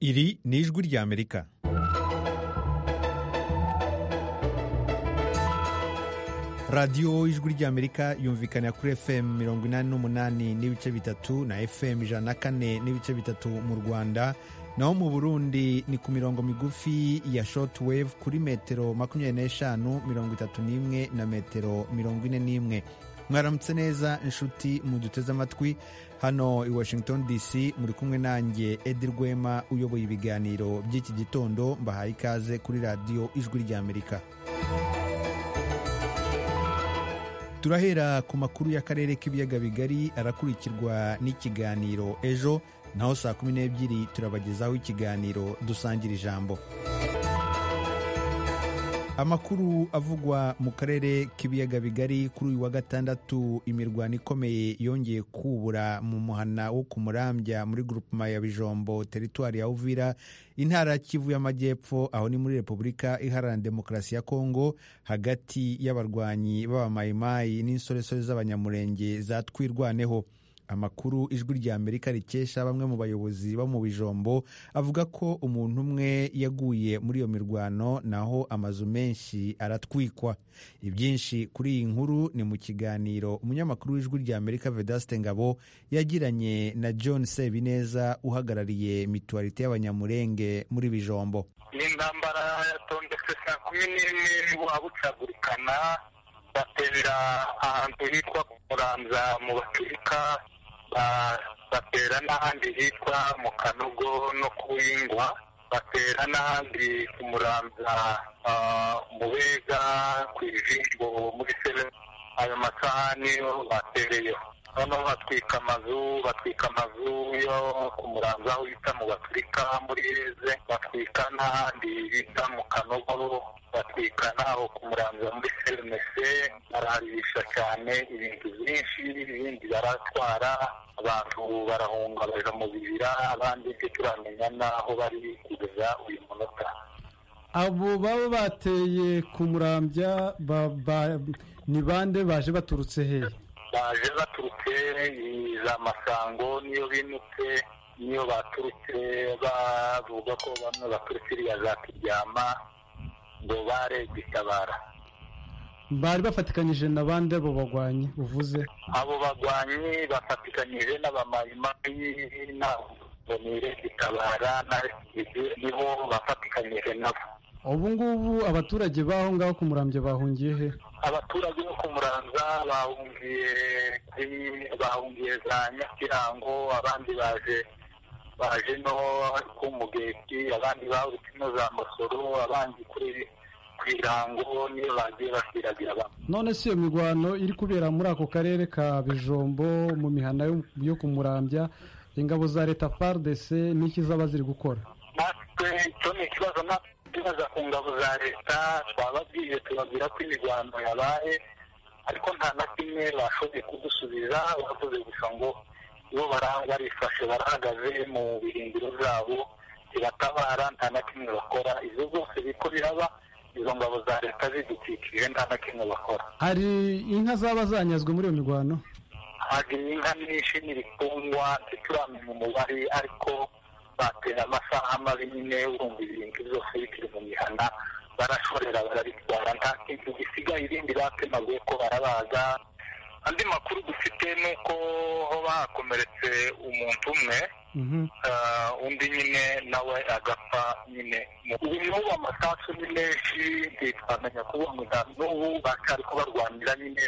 Iri ni ijwi ry'Amerika. radiyo ijwi ry'amerika yumvikana kuri fm mirongo inani n'umunani n'ibice bitatu na fm ijana na kane n'ibice bitatu mu rwanda naho mu burundi ni ku mirongo migufi ya shortwave kuri metero makumyabiri n'eshanu mirongo itatu n'imwe na metero mirongo ine n'imwe mwaramutse neza inshuti muduteze amatwi hano i washington dc muri kumwe nanjye edi rwema uyoboye ibiganiro by'iki gitondo mbahaye ikaze kuri radiyo ijwi ry'amerika turahera ku makuru y'akarere k'ibiyaga bigari arakurikirwa n'ikiganiro ejo naho saa kumi n'ebyiri turabagezaho ikiganiro dusangira ijambo amakuru avugwa mu karere k'ibiyaga bigari kuri uyu wa gatandatu imirwano ikomeye yongeye kubura mu muhana wo ku murambya muri gurupema ya bijombo teritwari ya uvira intara kivu y'amajyepfo aho ni muri repubulika iharanira demokarasi ya kongo hagati y'abarwanyi b'abamayimayi n'insoresore z'abanyamurenge zatwirwaneho amakuru ijwi rya amerika rikesha bamwe mu bayobozi bo mu bijombo avuga ko umuntu umwe yaguye muri iyo mirwano naho amazu menshi aratwikwa ibyinshi kuri iyi nkuru ni mu kiganiro umunyamakuru w'ijwi rya amerika vedaste ngabo yagiranye na john sebineza uhagarariye mituwarite y'abanyamurenge muri bijombo ni intambara yatondetse saa kumi n'imwe wabucagurikana batera ahantu hitwa kuranza mu basirika batera n'ahandi hitwa mu kanogo no kuwingwa batera n'ahandi ku muranza mu bega ku ijisho muri sebe ayo masahani batereyeho noneho batwika amazu batwika amazu yo ku muranza aho bita mu basirika muri eze batwika n'ahandi bita mu kanogo batwika n'aho ku muranza muri serenese baraharisha cyane ibintu byinshi n'ibindi baratwara abantu barahunga baja mu bibira abandi byo turamenya n'aho bari kugeza uyu munota abo baba bateye ku murambya ni bande baje baturutse hehe baje baturutse za masango niyo binutse niyo baturutse bavuga ko bamwe baturutse iriya za kiryama ngo gitabara bari bafatikanyije na bande abo bagwanyi uvuze abo bagwanyi bafatikanyije n'abamayimayi n'abonire gitabara na nibo bafatikanyije nabo ubu ngubu abaturage b'aho ngaho ku murambyo bahungiye he abaturage bo ku muranza bahungiye bahungiye za nyakirango abandi baje baje no ku mugeti abandi bahurutse no za masoro abandi kuri ku irango niyo bagiye basiragira bamwe none si iyo mirwano iri kubera muri ako karere ka bijombo mu mihanda yo ku murambya ingabo za leta fardc n'iki zaba ziri gukora natwe icyo ni ikibazo natwe tubaza ku ngabo za leta twababwiye tubabwira ko imirwano yabaye ariko nta na kimwe bashoboye kudusubiza bavuze gusa ngo bo barifashe barahagaze mu bihindiro byabo zibatabara nta na kimwe bakora izo zose biko biraba izo ngabo za leta zidukikije nta na kimwe bakora hari inka zaba zanyazwe muri iyo mirwano hari inka nyinshi n'ibitungwa ntituramenya umubare ariko batera amasaha mabi nyine urumva ibintu byose bikiri mu mihana barashorera barabitwara nta kintu gisigaye irindi batemaguye ko barabaga andi makuru dufite ni uko hoba hakomeretse umuntu umwe undi nyine nawe agapfa nyine ubu amasasu ni menshi ntitwamenya kubona n'ubu bakari ko barwanira nyine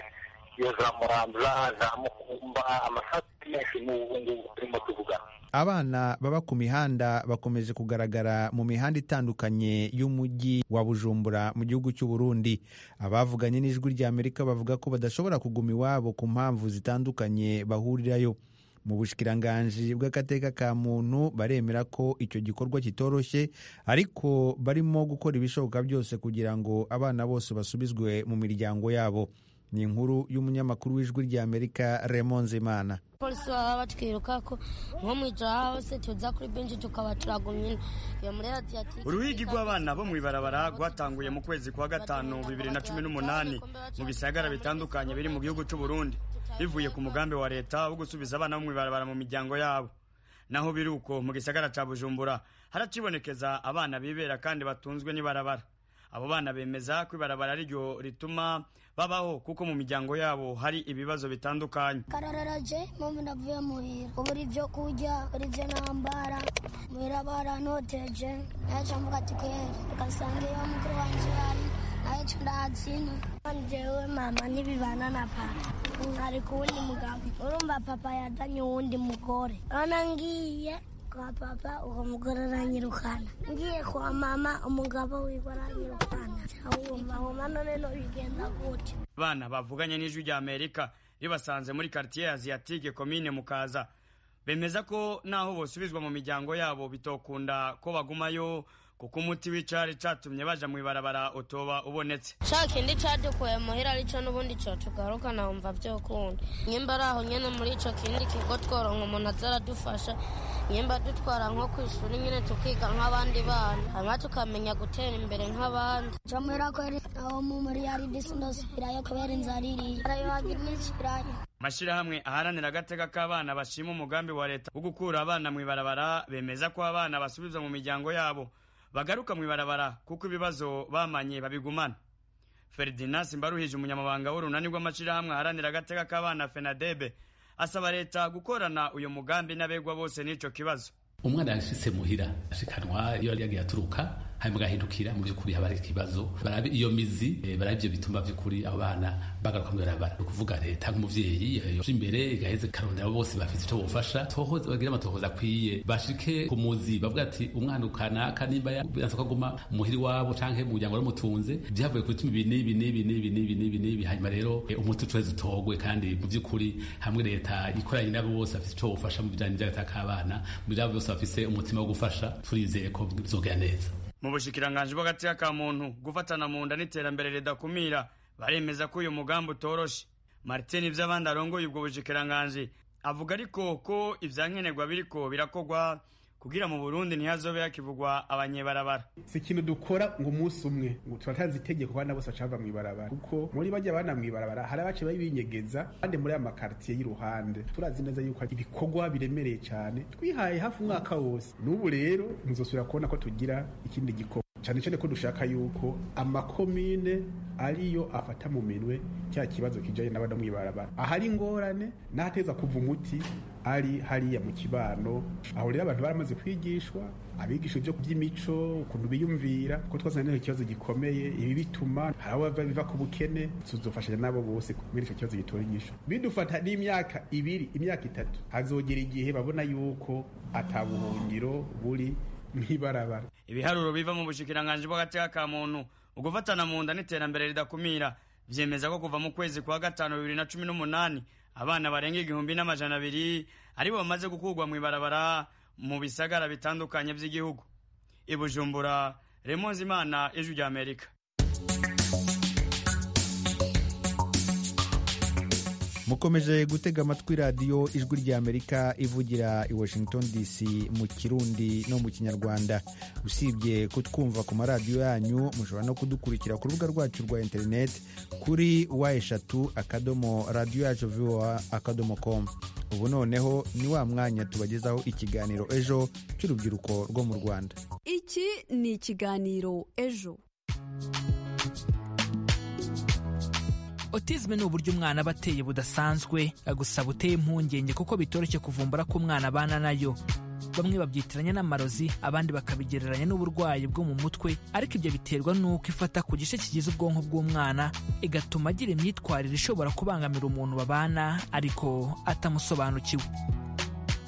iyo za muranza za mukumba amasasu ni menshi n'ubu ngubu turimo tuvugana abana baba ku mihanda bakomeje kugaragara mu mihanda itandukanye y'umujyi wa bujumbura mu gihugu cy'u Burundi abavuganye n'ijwi ry'amerika bavuga ko badashobora kuguma iwabo ku mpamvu zitandukanye bahurirayo mu bushikiranganji bw'agateka ka muntu baremera ko icyo gikorwa kitoroshye ariko barimo gukora ibishoboka byose kugira ngo abana bose basubizwe mu miryango yabo ni inkuru y'umunyamakuru w'ijwi ry'amerika Raymond Zimana polisi baba batwiruka ko nko mu ijoro hose tuza kuri benshi tukaba turagumye iyo muri radiyo uruhigi rw'abana bo mu ibarabara rwatanguye mu kwezi kwa gatanu bibiri na cumi n'umunani mu bisagara bitandukanye biri mu gihugu cy'u Burundi bivuye ku mugambi wa leta wo gusubiza abana bo mu ibarabara mu miryango yabo naho biri uko mu gisagara ca bujumbura haracibonekeza abana bibera kandi batunzwe n'ibarabara abo bana bemeza ko ibarabara ariryo rituma babaho kuko mu miryango yabo hari ibibazo bitandukanye karararaje mama ndavuye muhira ubura ibyo kurya ubura ibyo nambara muhira barantoteje naca mvuga ati kweri ugasanga iyo mukuru wanje yari nayica ndahatsina jewe mama ntibibana na papa ari kuwundi mugabo urumva papa yadanye uwundi mugore urabona ngiye kwa papa uwo mugore aranyirukana ngiye kwa mama umugabo wiwe aranyirukana cyawumva wumva none nubigenda gutyo abana bavuganye n'ijwi rya amerika ribasanze muri quartier asiatique komine mukaza bemeza ko naho bosubizwa mu miryango yabo bitokunda ko bagumayo kuko umuti w'icari catumye baja mu ibarabara utoba ubonetse ca kindi cadukuye muhira arico n'ubundi cotugaruka nawumva vyokunda nyimba ari aho nyene muri ico kindi kigo tworonka umuntu aza aradufasha nyimba dutwara nko kw'ishuri nyene tukiga nk'abandi bana hanyuma tukamenya gutera imbere nk'abandi ca muhira ko ari aho mu muri yari disi ndosubirayo kubera inzara iriye arayo hagira n'ikiraya amashirahamwe aharanira agateka k'abana bashima umugambi wa leta wo gukura abana mu ibarabara bemeza ko abana basubizwa mu miryango yabo bagaruka mu ibarabara kuko ibibazo bamanye babigumana ferdinand simbaruhije umunyamabanga w'urunani rw'amashyirahamwe aharanira agateka k'abana fenadebe asaba leta gukorana uyu mugambi n'abegwa bose n'icyo kibazo umwana yashitse muhira ashikanwa iyo yari yagiye aturuka hanyuma agahindukira mu by'ukuri haba hari ikibazo barabe iyo mizi barabe ibyo bituma by'ukuri abo bana bagaruka mu ibarabara ni ukuvuga leta nk'umubyeyi yaje imbere igaheze karondera bose bafite icyo bufasha tohoza bagire amatohoza akwiye bashike ku muzi bavuga ati umwana ukanaka nimba yanse kaguma muhiri wabo canke mu muryango waramutunze byavuye ku bituma ibi n'ibi n'ibi n'ibi n'ibi n'ibi n'ibi hanyuma rero umuti ucoheze utogwe kandi mu by'ukuri hamwe leta ikoranye nabo bose bafite icyo bufasha mu bijanye n'agataka k'abana mu byabo byose bafise umutima wo gufasha turizeye ko bizogera neza mu bushikiranganji bw'agateka ka muntu gufatana mu nda n'iterambere ridakumira baremeza ko uyu mugambi utoroshe martin ivy'abandi arongoye ubwo bushikiranganji avuga ariko ko ivyankenerwa biriko birakorwa kugira mu Burundi ntihazobe hakivugwa abanyebarabara si ikintu dukora ngo umunsi umwe ngo turatanze itegeko abana bose bacava mu ibarabara kuko muri bajya abana mu ibarabara hari abace babinyegeza kandi muri aya makartiye y'iruhande turazi neza yuko ibikorwa biremereye cyane twihaye hafi umwaka wose n'ubu rero muzosubira kubona ko tugira ikindi gikorwa cyane cyane ko dushaka yuko amakomine ariyo afata mu minwe cya kibazo kijanye n'abana mu ibarabara ahari ingorane n'ahateza kuva umuti ari hariya mu kibano aho rero abantu baramaze kwigishwa abigisha ibyo by'imico ukuntu biyumvira ko twazanye ikibazo gikomeye ibi bituma hari abo biva ku bukene tuzofashanya nabo bose muri icyo kibazo gitoyigisha bidufata n'imyaka ibiri imyaka itatu hazogera igihe babona yuko atabuhungiro buri nk'ibarabara ibiharuro biva mu bushikiranganji bw'agateka ka muntu ugufatana mu nda n'iterambere ridakumira vyemeza ko kuva mu kwezi kwa gatanu bibiri na cumi n'umunani abana barenga igihumbi n'amajana abiri aribo bamaze gukurwa mu ibarabara mu bisagara bitandukanye by'igihugu ibujumbura remonze imana ijwi rya amerika mukomeje gutega amatwi radiyo ijwi rya amerika ivugira i washington dc mu kirundi no mu kinyarwanda usibye kutwumva ku maradiyo yanyu mushobora no kudukurikira ku rubuga rwacu rwa interineti kuri wa eshatu akadomo radiyo yacu viwa akadomo komu ubu noneho ni wa mwanya tubagezaho ikiganiro ejo cy'urubyiruko rwo mu rwanda iki ni ikiganiro ejo otizme ni uburyo umwana aba ateye budasanzwe gusa buteye impungenge kuko bitoroshye kuvumbura ko umwana abana nayo bamwe babyitiranya n'amarozi abandi bakabigereranya n'uburwayi bwo mu mutwe ariko ibyo biterwa n'uko ifata ku gice kigize ubwonko bw'umwana igatuma agira imyitwarire ishobora kubangamira umuntu babana ariko atamusobanukiwe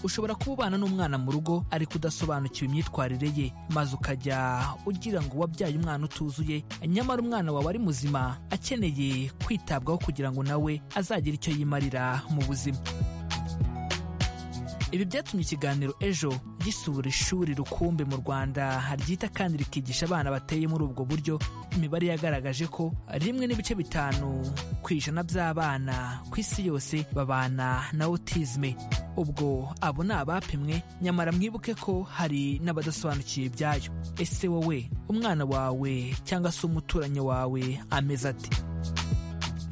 ushobora kuba ubana n'umwana mu rugo ariko udasobanukiwe imyitwarire ye maze ukajya ugira ngo wabyaye umwana utuzuye nyamara umwana wawe ari muzima akeneye kwitabwaho kugira ngo nawe azagire icyo yimarira mu buzima ibi byatumye ikiganiro ejo gisura ishuri rukumbi mu rwanda ryita kandi rikigisha abana bateye muri ubwo buryo imibare yagaragaje ko rimwe n'ibice bitanu ku ijana by'abana ku isi yose babana na otizme ubwo abo ni abapimwe nyamara mwibuke ko hari n'abadasobanukiye ibyayo ese wowe umwana wawe cyangwa se umuturanyi wawe ameze ati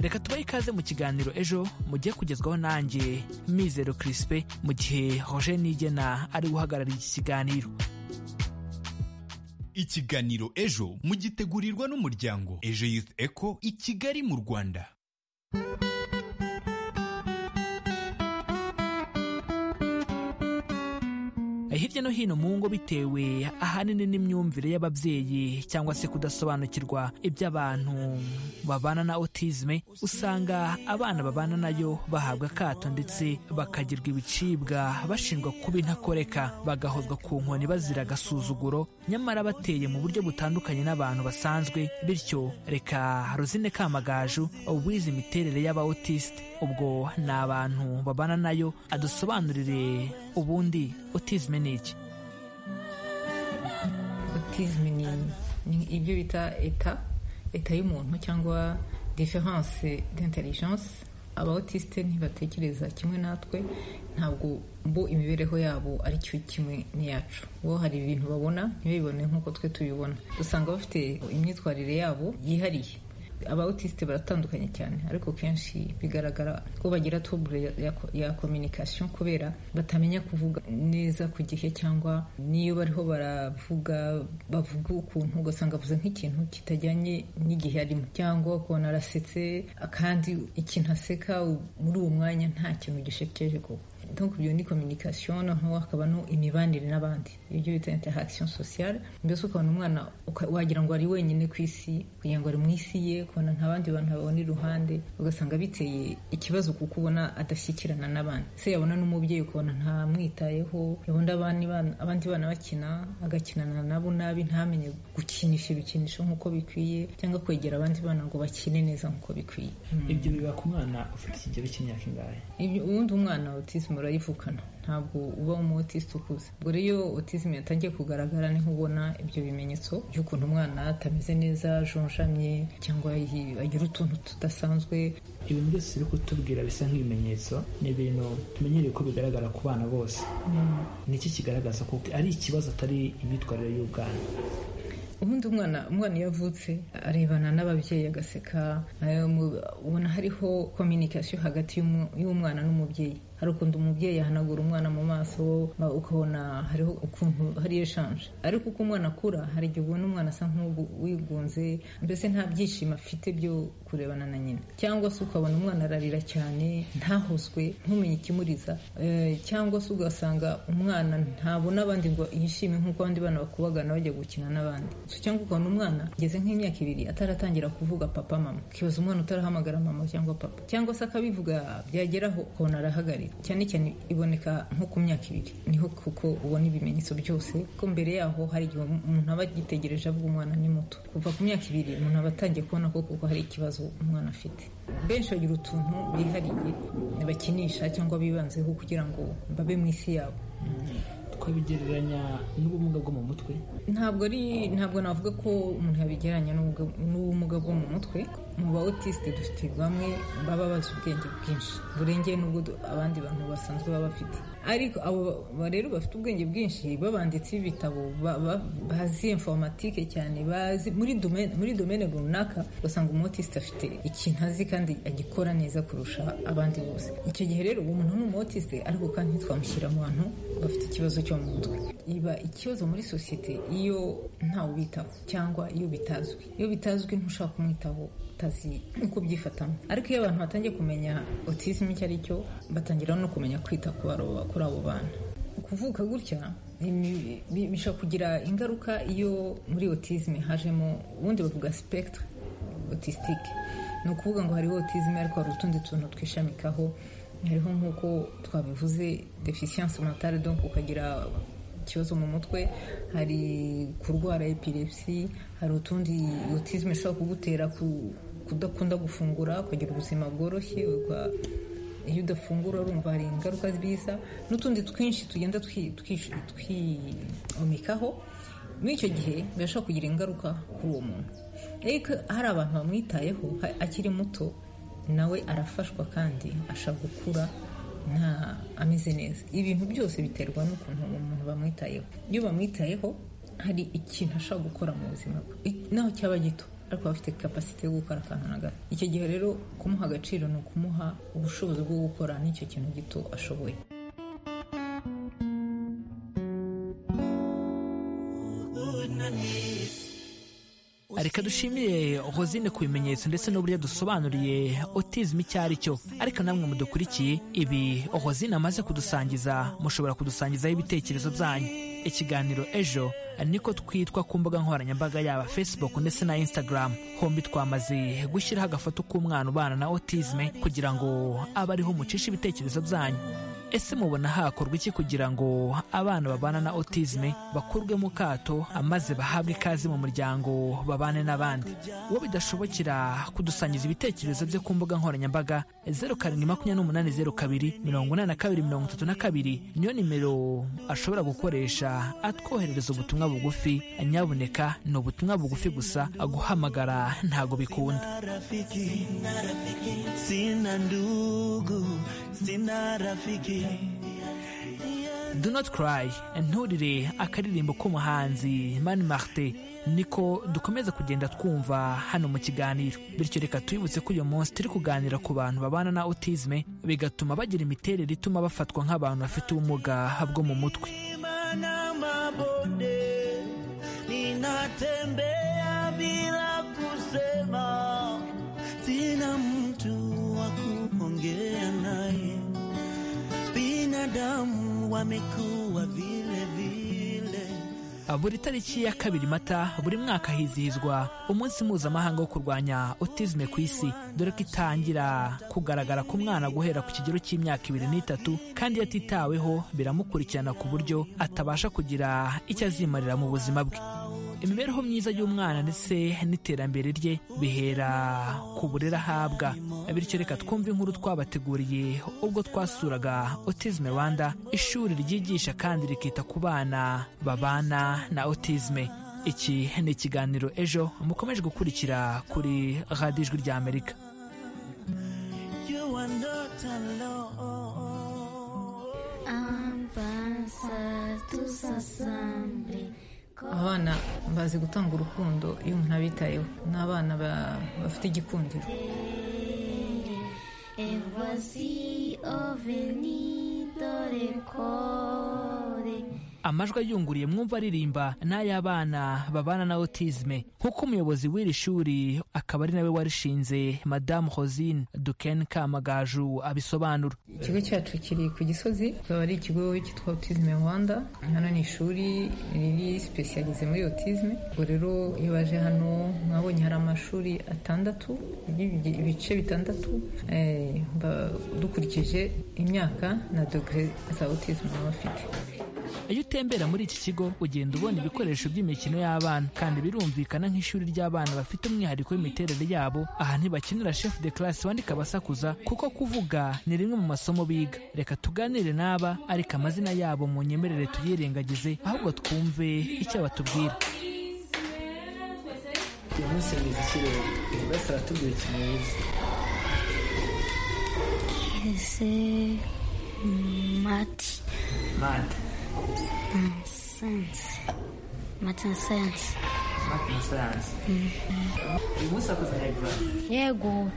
reka tubahe ikaze mu kiganiro ejo mugiye kugezwaho nanjye mizero kirisipe mu gihe roger nigena ari guhagararira iki kiganiro ikiganiro ejo mugitegurirwa n'umuryango ejo youth eco i kigali mu rwanda hirya no hino mu ngo bitewe ahanini n'imyumvire y'ababyeyi cyangwa se kudasobanukirwa iby'abantu babana na otizme usanga abana babana nayo bahabwa akato ndetse bakagirwa ibicibwa bashinjwa kuba intakoreka bagahozwa ku nkoni bazira agasuzuguro nyamara bateye mu buryo butandukanye n'abantu basanzwe bityo reka rosine kamagaju wize imiterere y'aba otiste ubwo ni abantu babana nayo adusobanurire ubundi otizme ni iki otizme ni ibyo bita eta eta y'umuntu cyangwa diferanse d'intelligence aba otiste ntibatekereza kimwe natwe ntabwo bo imibereho yabo ari cyo kimwe n'iyacu bo hari ibintu babona ntibibone nk'uko twe tubibona dusanga bafite imyitwarire yabo yihariye aba otiste baratandukanye cyane ariko kenshi bigaragara ko bagira tubure ya communication kubera batamenya kuvuga neza ku gihe cyangwa niyo bariho baravuga bavuga ukuntu ugasanga avuze nk'ikintu kitajyanye n'igihe arimo cyangwa ukabona arasetse kandi ikintu aseka muri uwo mwanya nta kintu gishekeje kuko donc iyo ni communication noneho hakaba no imibanire n'abandi ibyo bita interaction sociale mbese ukabona umwana wagira ngo ari wenyine ku isi kugira ngo ari mu isi ye ukabona nta bandi bantu babona iruhande ugasanga biteye ikibazo kuko ubona adashyikirana n'abandi se yabona n'umubyeyi ukabona ntamwitayeho yabona abandi bana bakina agakinana nabo nabi ntamenye gukinisha ibikinisho nk'uko bikwiye cyangwa kwegera abandi bana ngo bakine neza nk'uko bikwiye ibyo biba ku mwana ufite ikigero cy'imyaka ingahe ubundi umwana autisme urayivukana ntabwo uba umutisite ukuze ubwo rero autisme yatangiye kugaragara niho ubona ibyo bimenyetso by'ukuntu umwana atameze neza ajonjamye cyangwa agira utuntu tudasanzwe ibintu byose biri kutubwira bisa nk'ibimenyetso ni ibintu tumenyereye ko bigaragara ku bana bose ni iki kigaragaza ko ari ikibazo atari imyitwarire y'ubwana ubundi umwana umwana iyo avutse arebana n'ababyeyi agaseka ubona hariho communication hagati y'umwana n'umubyeyi hari ukuntu umubyeyi ahanagura umwana mu maso ukabona hariho ukuntu hari eshanje ariko uko umwana akura hari igihe ubona umwana asa nk'uwigunze mbese nta byishimo afite byo kurebana na nyina cyangwa se ukabona umwana ararira cyane ntahozwe ntumenye ikimuriza cyangwa se ugasanga umwana ntabona abandi ngo yishime nk'uko abandi bana bakubagana bajya gukina n'abandi cyangwa ukabona umwana ageze nk'imyaka ibiri ataratangira kuvuga papa mama ukibaza umwana utarahamagara mama cyangwa papa cyangwa se akabivuga byageraho ukabona arahagarira cyane cyane iboneka nko ku myaka ibiri niho kuko ubona ibimenyetso byose ko mbere yaho hari igihe umuntu aba agitegereje avuga umwana ni muto kuva ku myaka ibiri umuntu aba atangiye kubona ko kuko hari ikibazo umwana afite benshi bagira utuntu bihariye bakinisha cyangwa bibanzeho kugira ngo babe mu isi yabo twabigereranya n'ubumuga bwo mu mutwe ntabwo ari ntabwo navuga ko umuntu yabigereranya n'ubumuga bwo mu mutwe mu ba otiste dufite bamwe baba bazi ubwenge bwinshi burengeye n'ubwo abandi bantu basanzwe baba bafite ariko abo rero bafite ubwenge bwinshi babanditse ibitabo bazi informatike cyane bazi muri domene runaka ugasanga umutiste afite ikintu azi kandi agikora neza kurusha abandi bose icyo gihe rero uwo muntu ni umutiste ariko kandi ntitwamushyira mu bantu bafite ikibazo cyo mu mutwe iba ikibazo muri sosiyete iyo ntawe ubitaho cyangwa iyo bitazwi iyo bitazwi ntushaka kumwitaho utazi uko ubyifatamo ariko iyo abantu batangiye kumenya autism icyo ari cyo batangira no kumenya kwita ku baroba kuri abo bana kuvuka gutya bishobora kugira ingaruka iyo muri otizime hajemo ubundi bavuga spectre otisitike ni ukuvuga ngo hariho otizime ariko hari utundi tuntu twishamikaho hariho nk'uko twabivuze deficience mentale donc ukagira ikibazo mu mutwe hari kurwara epilepsi hari utundi otizime ishobora kugutera kudakunda gufungura ukagira ubuzima bworoshye iyo udafungura urumva hari ingaruka zibiza n'utundi twinshi tugenda twiyomekaho muri icyo gihe birashobora kugira ingaruka kuri uwo muntu ariko hari abantu bamwitayeho akiri muto nawe arafashwa kandi ashaka gukura nta ameze neza ibintu byose biterwa n'ukuntu umuntu bamwitayeho iyo bamwitayeho hari ikintu ashobora gukora mu buzima bwe naho cyaba gito ariko aba afite kapasite yo gukora akantu na gato icyo gihe rero kumuha agaciro ni ukumuha ubushobozi bwo gukora n'icyo kintu gito ashoboye reka dushimire hozine ku bimenyetso ndetse n'uburyo dusobanuriye otizm icyo ari cyo ariko namwe mudukurikiye ibi hozine amaze kudusangiza mushobora kudusangizaho ibitekerezo byanyu ikiganiro ejo niko twitwa ku mbuga nkoranyambaga yaba facebook ndetse na instagram hombi twamaze gushyiraho agafoto k'umwana ubana na otizme kugira ngo abe ariho mucisha ibitekerezo byanyu ese mubona hakorwa iki kugira ngo abana babana na otizme bakurwe mu kato maze bahabwe ikaze mu muryango babane n'abandi uwo bidashobokera kudusangiza ibitekerezo bye ku mbuga nkoranyambaga zeru karindwi makumyabiri n'umunani zeru kabiri mirongo inani na kabiri mirongo itatu na kabiri niyo nimero ashobora gukoresha atwoherereza ubutumwa bugufi nyabuneka ni ubutumwa bugufi gusa guhamagara ntago bikunda rafiki na rafiki sina ndugu sina rafiki do not cry nturire akaririmbo k'umuhanzi mani marite niko dukomeza kugenda twumva hano mu kiganiro bityo reka twibutse ko uyu munsi turi kuganira ku bantu babana na otizme bigatuma bagira imiterere ituma bafatwa nk'abantu bafite ubumuga bwo mu mutwe mana mabonde ninatembea bila kusema sina mtu wa kuongea naye binadamu wamekuwa vile vile buri tariki ya kabiri mata buri mwaka hizihizwa umunsi mpuzamahanga wo kurwanya otizme ku isi dore ko itangira kugaragara k'umwana guhera ku kigero cy'imyaka ibiri n'itatu kandi iyo atitaweho biramukurikirana ku buryo atabasha kugira icyo azimarira mu buzima bwe imibereho myiza y'umwana ndetse n'iterambere rye bihera ku burere ahabwa bityo reka twumve inkuru twabateguriye ubwo twasuraga otizme rwanda ishuri ryigisha kandi rikita ku bana babana na otizme iki ni ikiganiro ejo mukomeje gukurikira kuri radiyo ijwi ry'amerika you are not alone Avanza tus asamble. abana bazi gutanga urukundo iyo umuntu abitayeho ni abana ba- bafite igikundiro Et voici au venido recore. amajwi ayunguriye mwumva aririmba n'ay'abana babana na otizme nk'uko umuyobozi w'iri shuri akaba ari nawe warishinze madamu hosine duken kamagaju abisobanura ikigo cyacu kiri ku gisozi kikaba ari ikigo cyitwa autisme rwanda hano ni ishuri riri sipesiyalize muri autisme ubwo rero iyo baje hano mwabonye hari amashuri atandatu y'ibi- ibice bitandatu eh, ba- dukurikije imyaka na dogere za autisme baba bafite iyo utembera muri iki kigo ugenda ubona ibikoresho by'imikino y'abana kandi birumvikana nk'ishuri ry'abana bafite umwihariko w'imiterere yabo aha ntibakenera chef de classe wandika abasakuza kuko kuvuga ni rimwe mu masomo biga reka tuganire n'aba ariko amazina yabo mu nyemerere tuyirengagize ahubwo twumve icyo batubwira uyu munsi mwiza ikirere buri wese aratubwira ikintu yize Ese mati. mate Sense. Mati sense. mate na sayansi uyu munsi wakoze na egizami Yego.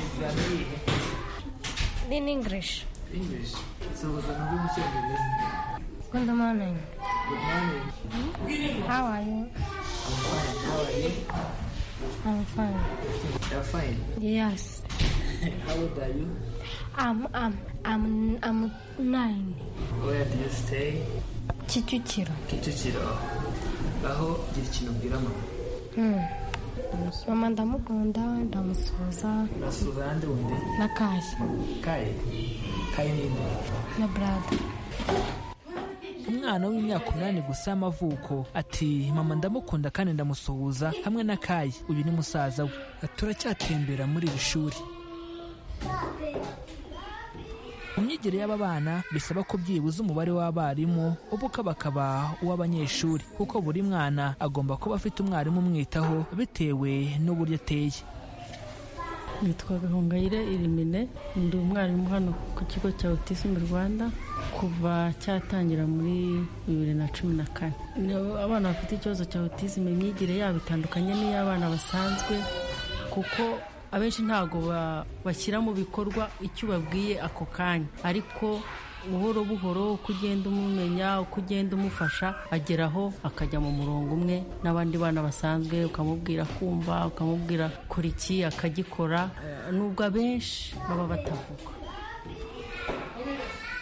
egizami yihe In English. english sohoza nabwo mu cyongereza Good morning. good morning How are you? i'm fine how are you I'm fine. you're fine Yes. how old are you I'm I'm I'm I'm nine. where do you stay Kicukiro. kicukiro aho gira ikintu ubwira mama Mm. Mama ndamukunda ndamusuhuza urasura ahandi wundi na kashi kaye kaye ninde na brada. umwana w'imyaka umunani gusa y'amavuko ati mama ndamukunda kandi ndamusuhuza hamwe na kayi uyu ni musaza we turacyatembera muri iri shuri mu myigire y'aba bana bisaba ko byibuze umubare w'abarimu ubuka bakaba uw'abanyeshuri kuko buri mwana agomba kuba afite umwarimu umwitaho bitewe n'uburyo ateye nitwa gahongayire irimine ndi umwarimu hano ku kigo cya autism rwanda kuva cyatangira muri bibiri na cumi na kane Ni abana bafite ikibazo cya autism imyigire yabo itandukanye n'iy'abana basanzwe kuko abenshi ntabwo ba- bashyira mu bikorwa icyo ubabwiye ako kanya ariko buhoro buhoro uko ugenda umumenya uko ugenda umufasha ageraho akajya mu murongo umwe n'abandi bana basanzwe ukamubwira kumva ukamubwira kora iki akagikora Eh, nubwo abenshi baba batavuga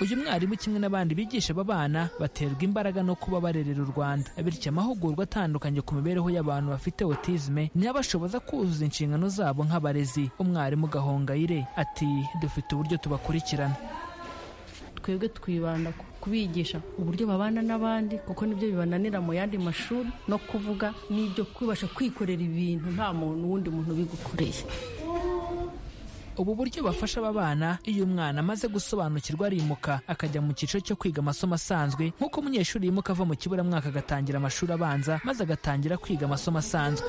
uyu mwarimu kimwe n'abandi bigisha aba bana baterwa imbaraga no kuba barerera u rwanda bityo amahugurwa atandukanye ku mibereho y'abantu bafite autisme niyo abashoboza kuzuza inshingano zabo nk'abarezi umwarimu gahongayire ati dufite uburyo tubakurikirana twebwe twibanda ku kubigisha uburyo babana n'abandi kuko nibyo bibananira mu yandi mashuri no kuvuga n'ibyo kubasha kwikorera ibintu nta muntu wundi muntu ubigukoreye ubu buryo bafasha aba bana iyo umwana amaze gusobanukirwa arimuka akajya mu cyiciro cyo kwiga amasomo asanzwe nk'uko umunyeshuri yimuka ava mu kiburamwaka agatangira amashuri abanza maze agatangira kwiga amasomo asanzwe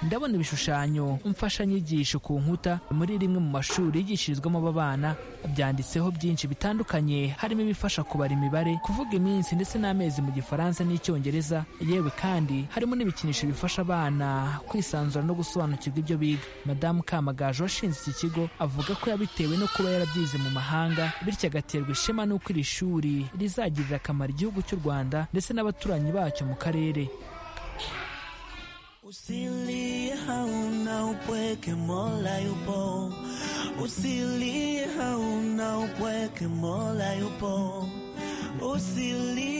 ndabona ibishushanyo mfashanyigisho ku nkuta muri rimwe mu mashuri yigishirizwamo aba bana byanditseho byinshi bitandukanye harimo ibifasha kubara imibare kuvuga iminsi ndetse n'amezi mu gifaransa n'icyongereza yewe kandi harimo n'ibikinisho bifasha abana kwisanzura no gusobanukirwa ibyo biga madamu kamagaju washinze iki kigo avuga ko yabitewe no kuba yarabyize mu mahanga bityo agaterwa ishema n'uko iri shuri rizagirira akamaro igihugu cy'u rwanda ndetse n'abaturanyi bacyo mu karere Usilie hauna upweke Mola yupo, usilie hauna upweke Mola yupo,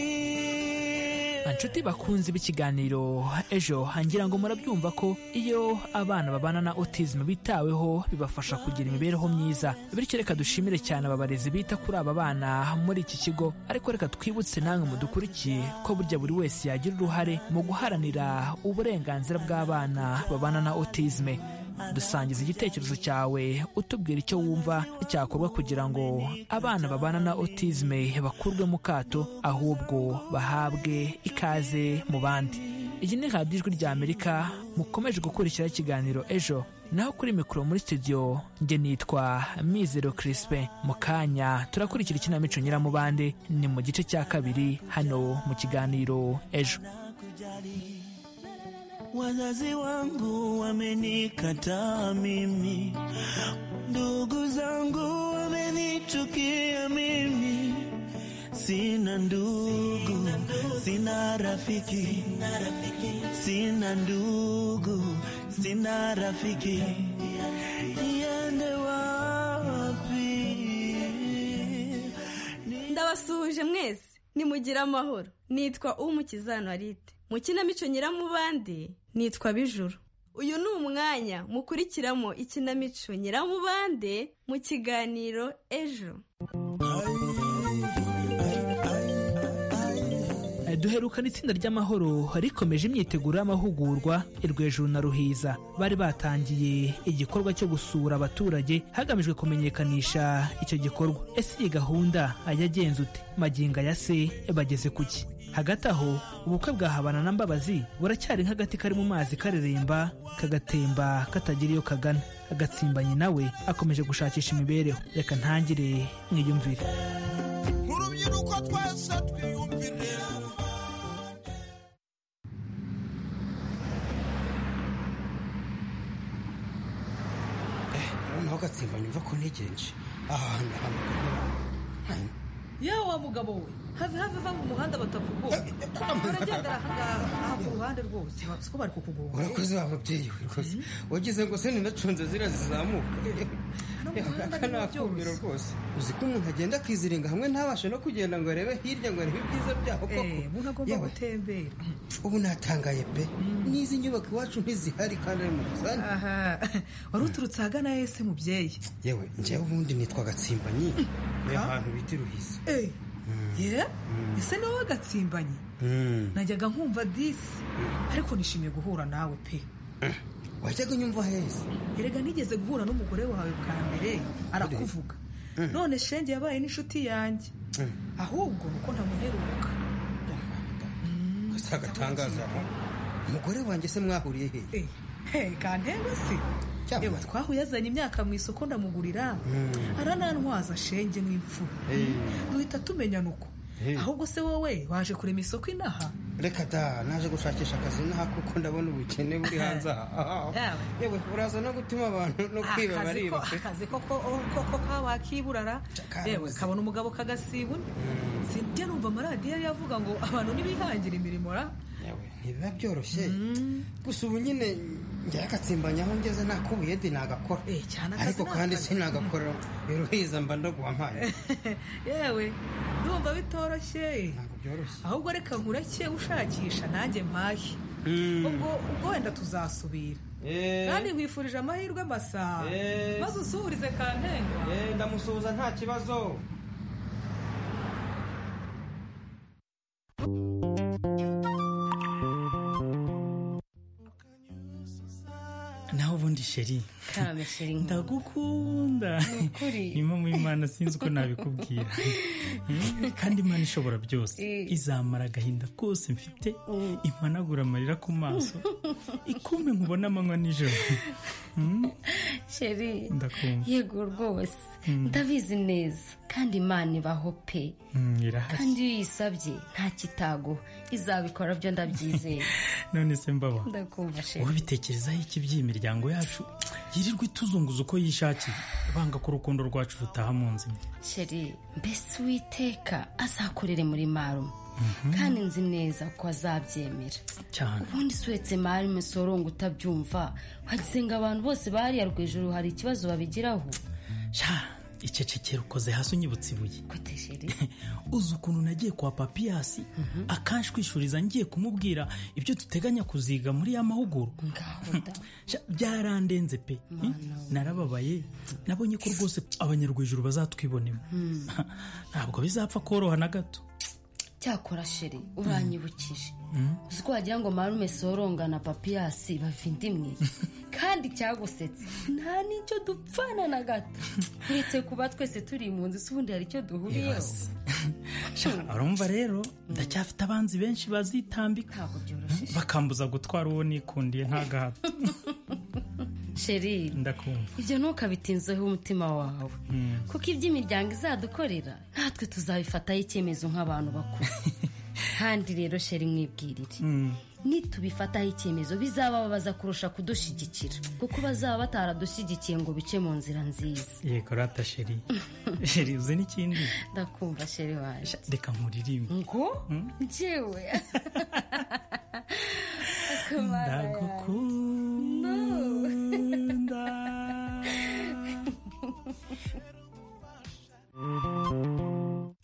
usilie Anshuti bakunzi b'ikiganiro ejo ngira ngo murabyumva ko iyo abana babana na autism bitaweho bibafasha kugira imibereho myiza bityo reka dushimire cyane aba barezi bita kuri aba bana muri iki kigo ariko reka twibutse namwe mudukurikiye ko burya buri wese yagira uruhare mu guharanira uburenganzira bw'abana babana na autism dusangiza igitekerezo cyawe utubwira icyo wumva cyakorwa kugira ngo abana babana na autism bakurwe mu kato ahubwo bahabwe ikaze mu bandi iyi ni radiyo ijwi rya amerika mukomeje gukurikiraho ikiganiro ejo naho kuri mikoro muri studio njye nitwa mizero kirispe mu kanya turakurikira ikinamico nyiramubande ni mu gice cya kabiri hano mu kiganiro ejo Wazazi wangu wamenikataa mimi, ndugu zangu wamenichukia mimi, sina ndugu, sina rafiki, sina ndugu, sina rafiki, niende wapi? ndabasuhuje mwese nimugire amahoro nitwa umukiza narite mu kinamico nyiramubande nitwa bijuru uyu ni umwanya mukurikiramo ikinamico nyiramubande mu kiganiro ejo Eh, duherukana itsinda ry'amahoro rikomeje imyiteguro y'amahugurwa i rwejuru na ruhiza bari batangiye igikorwa cyo gusura abaturage hagamijwe kumenyekanisha icyo gikorwa ese iyi gahunda yagenze ute magingo aya se bageze kuki hagati aho ubukwe bwa habana na mbabazi buracyari nk'agati kari mu mazi kareremba kagatemba katagira iyo kagana agatsimbanyi nawe akomeje gushakisha imibereho reka ntangire mwiyumvire urubyiruko twese twiyumvire noneho gatsimba nyumva ko ntegereje aha hantu ahantu yewe wa mugabo we have have va mu muhanda batakugoye uragendera aha ngaha aha ku ruhande rwose siko bari kukugonga urakoze wa mubyeyi we rwose wagize ngo se ninacunze ziriya zizamuka aka ni akumiro rwose uzi ko umuntu agenda akiziringa hamwe ntabashe no kugenda ngo arebe hirya ngo arebe ibyiza byaho koko umuntu agomba Yewe, gutembera ubu natangaye pe n'izi nyubako iwacu ntizihari kandi ari mu busani aha wari uturutse ahagana ese mubyeyi yewe njyewe ubundi nitwa gatsimbanyi ni ahantu bita iruhiza Eh, ye ese ni wowe gatsimbanyi Mm. najyaga nkumva disi ariko nishimiye guhura nawe pe wajyaga unyumva heza erega nigeze guhura n'umugore wawe bwa mbere arakuvuga none shenge yabaye n'inshuti yanjye ahubwo nuko ntamuheruka si agatangaza umugore wanjye se mwahuriye hehe Hey, kantembe se yewe twahuye azanye imyaka mu isoko ndamugurira aranantwaza shenge n'imfura duhita tumenyana uko ahubwo se wowe waje kurema isoko inaha reka da naje gushakisha akazi inaha kuko ndabona ubukene buri hanze aha Yawe. yewe uraza no gutuma abantu no kwiba akazi ko- bariba pe akazi koko koko kawakiburara yewe kabona umugabo kagasibuna sinjya numva amaradiyo ariyo avuga ngo abantu ntibihangira imirimo ra ntibiba byoroshye gusa ubu nyine njyewe agatsimbanyaho ngeze nta kubuye di nagakora akazi ariko ni kandi akazi. sinagakora biruhiza mba ndaguha mpaye yewe ndumva bitoroshye byoroshye ahubwo reka nkureke ushakisha nanjye mpahe ubwo ubwo wenda tuzasubira kandi nkwifurije amahirwe masa Eh. maze usuhurize kantengwa ndamusuhuza nta kibazo naho ubundi sheri ndagukunda niyo mu imana sinzi uko nabikubwira Eh, kandi imana ishobora byose izamara agahinda kose mfite impanagura amarira ku maso ikumbe nkubona amanywa nijoro Mm, sheri ndakumva yego rwose Mm. ndabizi neza kandi imana ibaho pe Mm, irahari kandi iyo uyisabye nta kitago izabikora byo ndabyizeye none se mbabaho ndakumva sheri wowe bitekerezaho iki by'imiryango yacu yirirwa ituzunguza uko yishakiye banga ko urukundo rwacu rutaha mu nzima sheri mbese uwiteka azakorere muri marume kandi nzi neza ko azabyemera cyane ubundi usuhetse marume sorongo utabyumva wagize ngo abantu bose bariya rwejuru hari ikibazo babigiraho sha icecekera ukoze hasi unyibutse ibuye uzi ukuntu nagiye kwa papiyasi akanshwishuriza ngiye kumubwira ibyo duteganya kuziga muri ya mahugurwa Sha, byarandenze pe narababaye nabonye ko rwose abanyarwijuru bazatwibonemo ntabwo bizapfa koroha na gato cyakora sheri uranyibukije uzi ko wagira ngo marume soronga na papiyasi bavindimwe kandi cyagusetse nta n'icyo dupfana na gato uretse kuba twese turi mu nzu se ubundi hari icyo duhuriyeho Sha, urumva rero ndacyafite abanzi benshi bazitambika bakambuza gutwara uwo nikundiye nk'agahato sheri ndakumva ibyo ntukabitinzeho umutima wawe Mm. kuko iby'imiryango izadukorera natwe tuzabifataho icyemezo nk'abantu bakuru kandi rero sheri mwibwirire nitubifataho icyemezo bizabababaza kurusha kudushyigikira kuko bazaba bataradushyigikiye ngo bice mu nzira nziza yego rata sheri sheri uzi n'ikindi ndakumva sheri waje reka nkuririmbe ngo njyewe akamara ndagukunda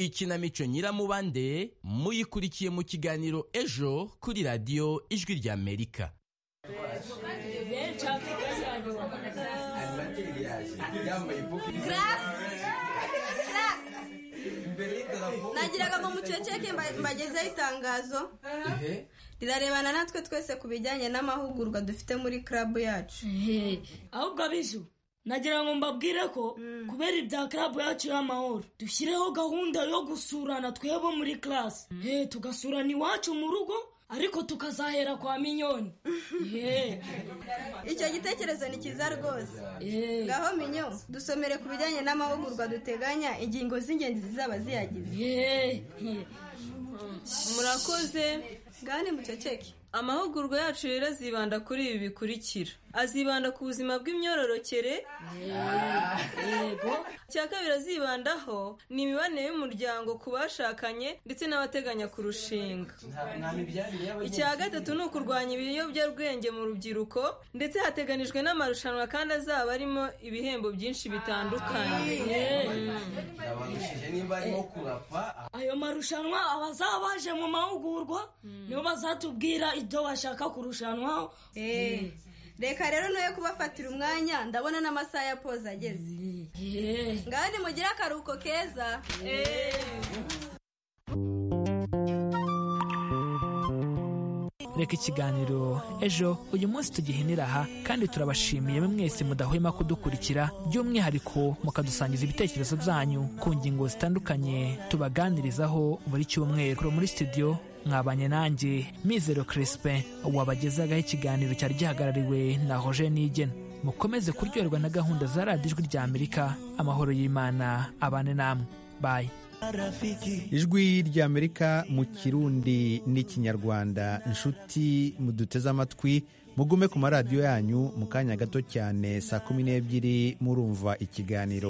ikinamico nyiramubande muyikurikiye mu kiganiro ejo kuri radiyo ijwi ry'amerika nagiraga ngo muceceke mba- mbagezeho itangazo rirarebana natwe twese ku bijyanye n'amahugurwa dufite muri club yacu ahubwo abiju nagira ngo mbabwire ko kubera ibya karabu yacu y'amahoro dushyireho gahunda yo gusurana twebwe muri class Eh, tugasurana iwacu mu rugo ariko tukazahera kwa minyoni Eh. icyo gitekerezo ni cyiza rwose ngaho minyo dusomere ku bijyanye n'amahugurwa duteganya ingingo z'ingenzi zizaba ziyagize murakoze ngane muceceke amahugurwa yacu rero azibanda kuri ibi bikurikira azibanda ku buzima bw'imyororokere cya kabiri azibandaho ni imibanire y'umuryango ku bashakanye ndetse n'abateganya kurushinga icya gatatu ni ukurwanya ibiyobyabwenge mu rubyiruko ndetse hateganijwe n'amarushanwa kandi azaba arimo ibihembo byinshi bitandukanye Mm. ayo marushanwa abazaba baje mu mahugurwa nibo bazatubwira ibyo bashaka kurushanwaho Eh, reka rero nayo kubafatira umwanya ndabona n'amasaha ya poze ageze ngaho nimugire akaruhuko keza reka ikiganiro ejo uyu munsi tugihenera aha kandi turabashimiye mwese mudahwema kudukurikira by'umwihariko mukadusangiza ibitekerezo byanyu ku ngingo zitandukanye tubaganirizaho buri cyumweru muri studio mwabanye nanjye mizero crispin wabagezaho ikiganiro cyari gihagarariwe na roger nigena mukomeze kuryoherwa na gahunda za radiyo ijwi rya amerika amahoro y'imana abane namwe bayi ijwi rya amerika mu kirundi n'ikinyarwanda inshuti muduteze amatwi mugume ku maradiyo yanyu mu kanya gato cyane saa kumi n'ebyiri murumva ikiganiro